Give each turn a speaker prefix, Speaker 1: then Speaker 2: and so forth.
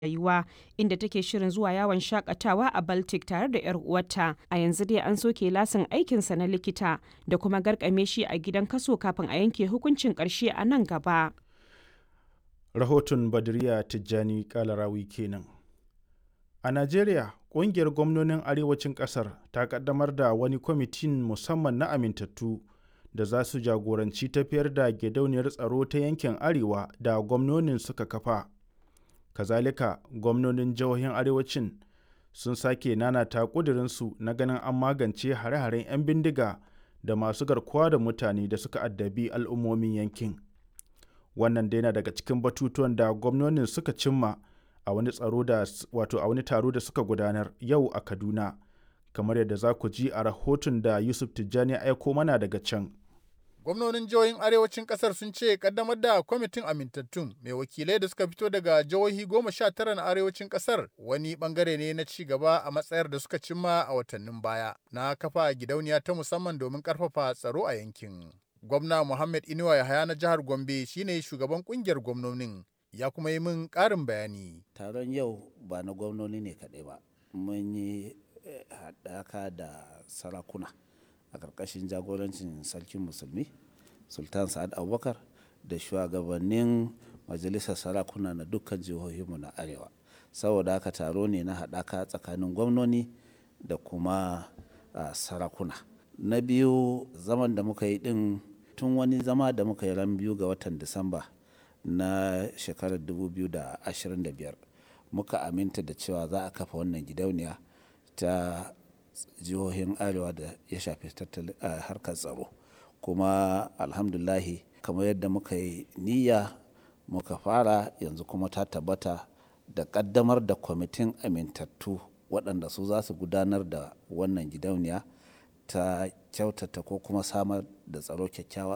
Speaker 1: rayuwa inda take shirin zuwa yawon shakatawa a Baltic tare da 'yar uwarta. A yanzu dai an soke lasin aikinsa na likita da kuma garkame shi a gidan kaso kafin a yanke hukuncin ƙarshe a nan gaba.
Speaker 2: Rahoton Badriya Tijjani Kalarawi kenan. A Najeriya, ƙungiyar gwamnonin arewacin ƙasar ta ƙaddamar da wani kwamitin musamman na amintattu da za su jagoranci tafiyar da gidauniyar tsaro ta yankin arewa da gwamnonin suka kafa. Kazalika, gwamnonin jihohin arewacin sun sake nanata ƙudurinsu na ganin an magance hare-haren 'yan bindiga da masu garkuwa da mutane da suka addabi al'ummomin yankin. Wannan dai na daga cikin batutuwan da gwamnonin suka cimma a wani tsaro da wato a wani taro da suka gudanar yau a Kaduna. Kamar yadda za ku ji a rahoton da Yusuf Tijjani ya aiko mana daga can.
Speaker 3: gwamnonin jihohin arewacin kasar sun ce kaddamar da kwamitin amintattun mai wakilai da suka fito daga jihohi goma sha tara na arewacin kasar wani bangare ne na ci gaba a matsayar da suka cimma a watannin baya na kafa gidauniya ta musamman domin karfafa tsaro a yankin gwamna muhammad inuwa yahaya na jihar gombe shine shugaban kungiyar gwamnonin ya kuma yi min karin bayani
Speaker 4: taron yau ba na gwamnoni ne kaɗai ba mun yi haɗaka da sarakuna a ƙarƙashin jagorancin sarkin musulmi sultan sa'ad abubakar da shugabannin majalisar sarakuna na dukkan jihohinmu na arewa saboda haka taro ne na haɗaka tsakanin gwamnoni da kuma sarakuna na biyu zaman da muka yi ɗin tun wani zama da muka yi ran biyu ga watan disamba na shekarar 2025 muka aminta da cewa za a kafa wannan gidauniya ta jihohin arewa da ya shafi tattalin harkar tsaro kuma alhamdulahi kamar yadda muka yi niyya muka fara yanzu kuma ta tabbata da kaddamar da kwamitin amintattu waɗanda su za su gudanar da wannan gidauniya ta kyautata ko kuma samar da tsaro kyakkyawa